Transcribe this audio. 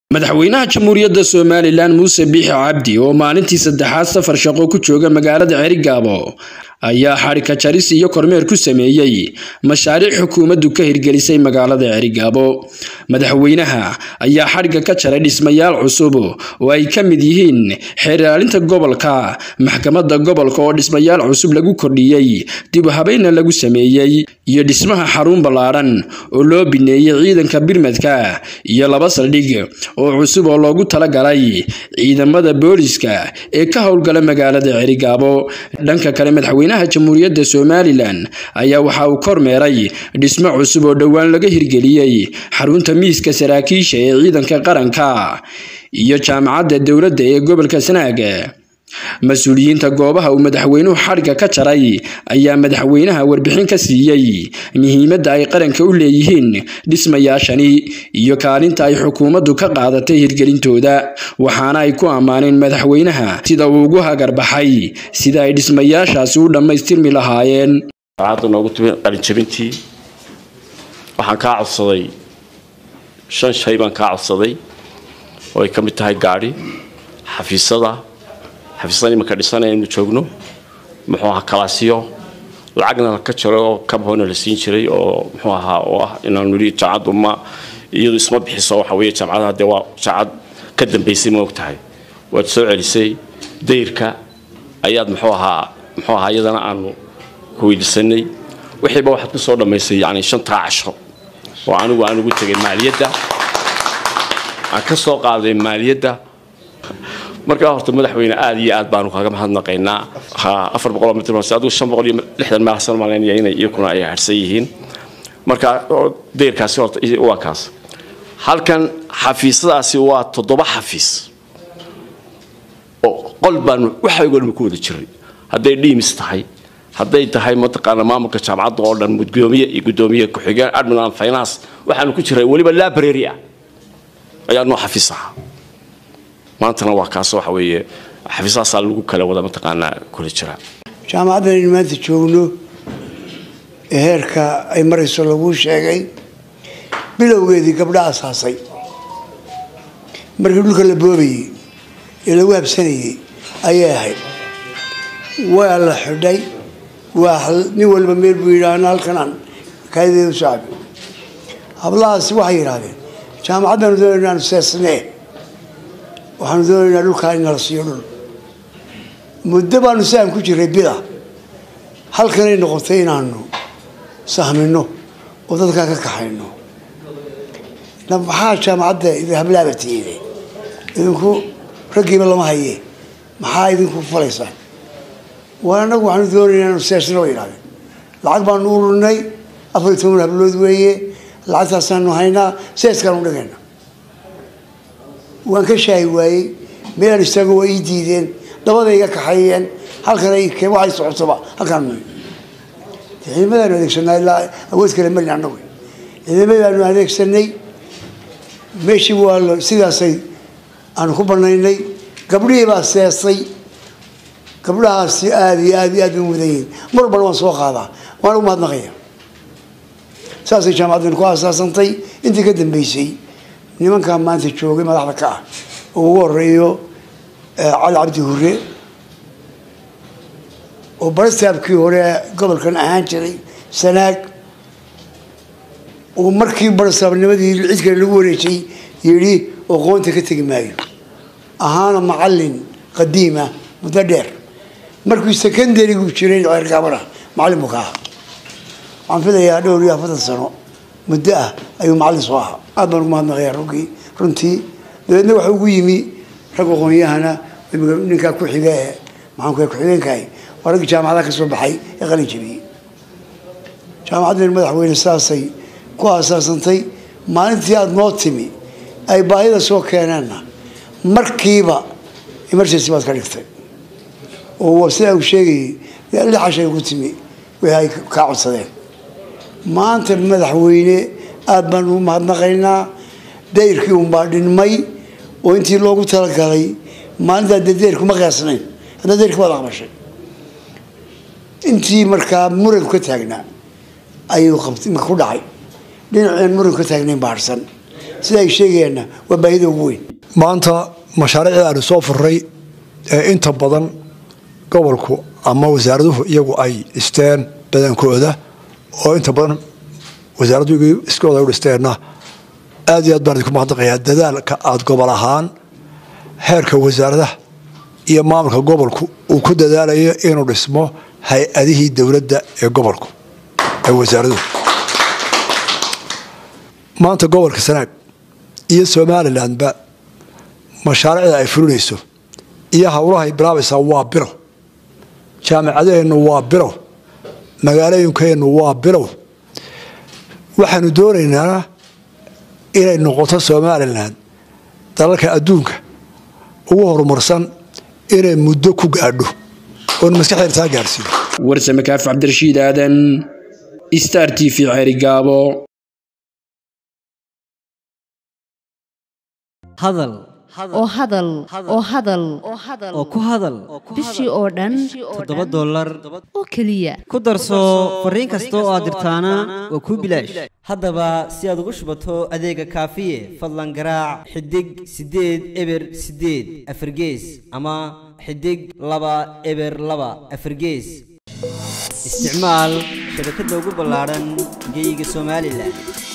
madaxweynaha jamhuuriyadda somalilan muuse biixi cabdi oo maalintii saddexaad safar shaqo ku jooga magaalada cerigaabo ayaa xadhika jaris iyo kormeer ku sameeyey mashaariic xukuumaddu ka hirgelisay magaalada cerigaabo madaxweynaha ayaa xadhigga ka jaray dhismayaal cusub oo ay ka mid yihiin xeer ilaalinta gobolka maxkamadda gobolka oo dhismayaal cusub lagu kordhiyey dib u habeynna lagu sameeyey iyo dhismaha xarun ballaadhan oo loo bineeyey ciidanka birmadka iyo laba saldhig oo cusub oo loogu talagalay ciidamada booliska ee ka howlgala magaalada cerigaabo dhanka kale madaxweynaha jamhuuriyadda somalilan ayaa waxa uu kormeeray dhismo cusub oo dhowaan laga hirgeliyey xarunta miiska saraakiisha ee ciidanka qaranka iyo jaamacadda dowladda ee gobolka sanaag mas-uuliyiinta goobaha uu madaxweynuhu xadhigga ka jaray ayaa madaxweynaha warbixin ka siiyey muhiimadda ay qaranka u leeyihiin dhismayaashani iyo kaalinta ay xukuumaddu ka qaadatay hirgelintooda waxaana ay ku ammaaneen madaxweynaha sida uu ugu hagarbaxay sida ay dhismayaashaasi u dhammaystirmi lahaayeen noogu timi qalinjabintii waxaan kaa codsaday shan shay baan kaa codsaday oo ay ka mid tahay gaadhi xafiisada xafiisada imanka dhisanaya inu joogno muxuu ahaa kalaasiyo lacagna ka jaro oo kabhoona la siin jiray oo muxuu ahaa oo ah inaanu nidhi jaamacaddu ma iyadu isma bixiso waxa weeye jaamacadaha dee waa jaamacad ka dambaysay ma og tahay waad soo celisay dayrka ayaad muxuu ahaa muxuu ahaa iyadana aanu ku weydiisanay wixiiba waxaad ku soo dhammaysay yacni shantaa casho oo anigu aan ugu tegay maaliyadda aan ka soo qaaday maaliyadda markaa horta madaxweyne aada iyo aad baanu kaga mahadnaqaynaa afar boqoloo mitr adigu shan boqol iyo lixdan meelsan malaynaya inay iyakuna ay harsan yihiin marka dayrkaasi horta waa kaas halkan xafiisadaasi waa toddoba xafiis oo qol baanu waxaygoo dhan ku wada jiray hadday dhiimis tahay hadday tahay mataqaana maamulka jaamacadda oo dhan gudoomiye iyo gudoomiye ku-xigeen admin and finance waxaanu ku jiray weliba library ah ayaa noo xafiis ahaa maantana waa kaas waxa weeye xafiisahaasaa lagu kala wada mataqaanaa kula jiraa jaamacaddan aynu maanta joogno ee heerka ay marayso laguu sheegay bilowgeedii gabdha asaasay markii dhulka la boobayey ee lagu habsanayey ayay ahayd waa la xidhay waa nin walba meel buu yidhaahna halkanaan kaayadeedu saabi hablahaasi waxay yidhaahdeen jaamacaddaanu doonayna inaanu seesnee waxaanu doonaynaa dhulkaa in nala siiyo dhul muddo baanu si aan ku jiray bida halkanay noqotay inaanu sahmino oo dadkaa ka kaxayno maxaa jaamacadda hablaaba tiide idinku raggiiba lama haye maxaa idinku falaysaan waa anagu waxaanu doonaynaa inaanu seesno yidhahdeen lacag baanu ururinay afar iyo toban hablood weeye lacagtaasaanu haynaa seeskaanu dhigayna waan ka shaahi waayey meelaan istaago waa ii diideen dabada iga kaxeeyeen halkan waxay socotoba halkaan ciidamadaanu adeegsanaa ilaa awood kale malin annagu ciidamadaanu adeegsanay meeshii waa sidaasay aanu ku banaynay gabdhihii baa seesay gabdhahaasi aada iyo aad iyo aad bay mudan yihiin mar walbana waan soo qaadaa waan ugu mahadnaqaya saasay jaamacaddan ku aasaasantay intii ka dambeysay nimankaa maanta joogay madaxda ka ah oo ugu horeeyo cali cabdi hure oo barastaabkii hore gobolkan ahaan jiray sanaag oo markii barastaabnimadii cid kale lagu wareejay yidhi aqoonta ka tegi maayo ahaana macalin qadiima muddo dheer markii secondarigu jiray ceergaabana macallin buu ka ahaa waxaan filayaa dhowr iyo afartan sano muddo ah ayuu macallin soo ahaa aad baan ugu mahadnaqayaa ruggii runtii dabeedna waxa ugu yimi rag aqoon-yahana ninkaa ku xiga ee maxaanku ku-xigeenkahay waa raggii jaamacadaha ka soo baxay ee qalin jabiyey jaamacaddan madaxweyne saasay ku aasaasantay maalintii aada noo timi ay baahida soo keeneenna markiiba emergency baad ka dhigtay oo sidaa uu sheegayay lixashay ku timi wixii ay kaa codsadeen maanta madaxweyne aada baan ugu mahadnaqaynaa dayrkii unbaa dhinmay oo intii loogu talagalay maalintaa dee dayrku ma qiyaasnayn hadda dayrki waad aqbashay intii markaa muranku ka taagnaa ayuu qabtay ku dhacay dhinaceen muranku ka taagnayn baarhsan sida ay sheegayaanna waa baahida ugu weyn maanta mashaariicda aanu soo furray ee inta badan gobolku ama wasaaraduhu iyagu ay dhisteen badankooda oo inta badan wasaaradu iskooda u dhisteenna aad iyo aad baan idinku mahadnaqayaa dadaalka aada gobol ahaan heerka wasaaradaha iyo maamulka gobolku uu ku dadaalayo inuu dhismo hay-adihii dowladda ee gobolku ee wasaaraduhu maanta gobolka sanaag iyo somalilandba mashaariicda ay fulinayso iyo howlahay bilaabaysaa waa bilow jaamicadaheennu waa bilow magaalooyinkeennu waa bilow waxaanu doonaynaa inay noqoto somalilan dalalka adduunka ugu horumarsan inay muddo ku gaadho oon maskaxdeena taa gaarsiino warsame kaaf cabdirashiid aadan star t v ceerigaabo hadal oo hadal oo hadal oo ku hadal bishii oo dhan toddoba dollar oo keliya ku darso fariin kasta oo aad dirtaana waa kuu bilaash haddaba si aad ugu shubato adeega kaafiye fadlan garaac xidig siddeed eber siddeed afargees ama xidig laba eber laba afargees isticmaal shabakadda ugu ballaadhan geeyiga somalilan